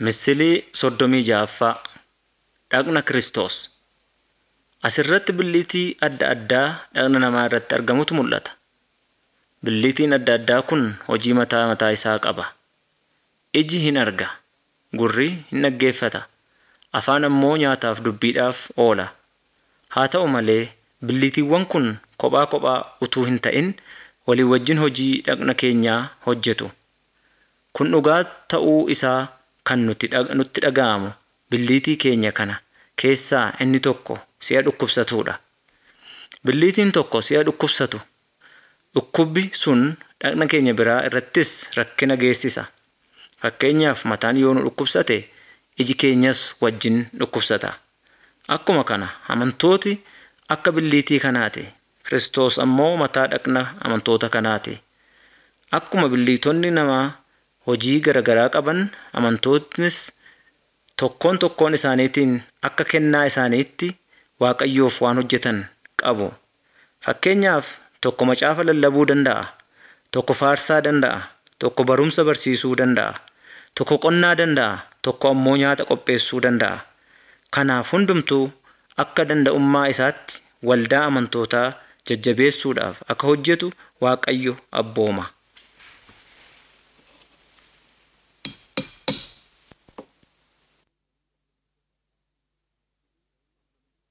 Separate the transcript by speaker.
Speaker 1: Misilii soddomii ja'affaa Dhagna Kiristoos. Asirratti billiitii adda addaa dhagna namaa irratti argamutu mul'ata. Billiitiin adda addaa kun hojii mataa mataa isaa qaba. Iji hin arga, gurri hin dhaggeeffata, afaan ammoo nyaataaf dubbiidhaaf oola. Haa ta'u malee billiitiiwwan kun kophaa kophaa utuu hin ta'in walii wajjin hojii dhagna keenyaa hojjetu. Kun dhugaa ta'uu isaa kan nutti dhaga'amu billiitii keenya kana keessaa inni tokko si'a dhukkubsatuudha. Billiitiin tokko si'a dhukkubsatu dhukkubbi sun dhagna keenya biraa irrattis rakkina geessisa. Fakkeenyaaf mataan yoo nu dhukkubsate iji keenyas wajjin dhukkubsata. Akkuma kana amantooti akka billiitii kanaati. Kiristoos ammoo mataa dhagna amantoota kanaati. Akkuma billiitonni namaa hojii garaagaraa qaban amantoonnis tokkoon tokkoon isaaniitiin akka kennaa isaaniitti Waaqayyoof waan hojjetan qabu. Fakkeenyaaf tokko macaafa lallabuu danda'a, tokko faarsaa danda'a, tokko barumsa barsiisuu danda'a, tokko qonnaa danda'a, tokko ammoo nyaata qopheessuu danda'a. Kanaaf hundumtuu akka danda'ummaa isaatti waldaa amantootaa jajjabeessuudhaaf akka hojjetu Waaqayyo abbooma.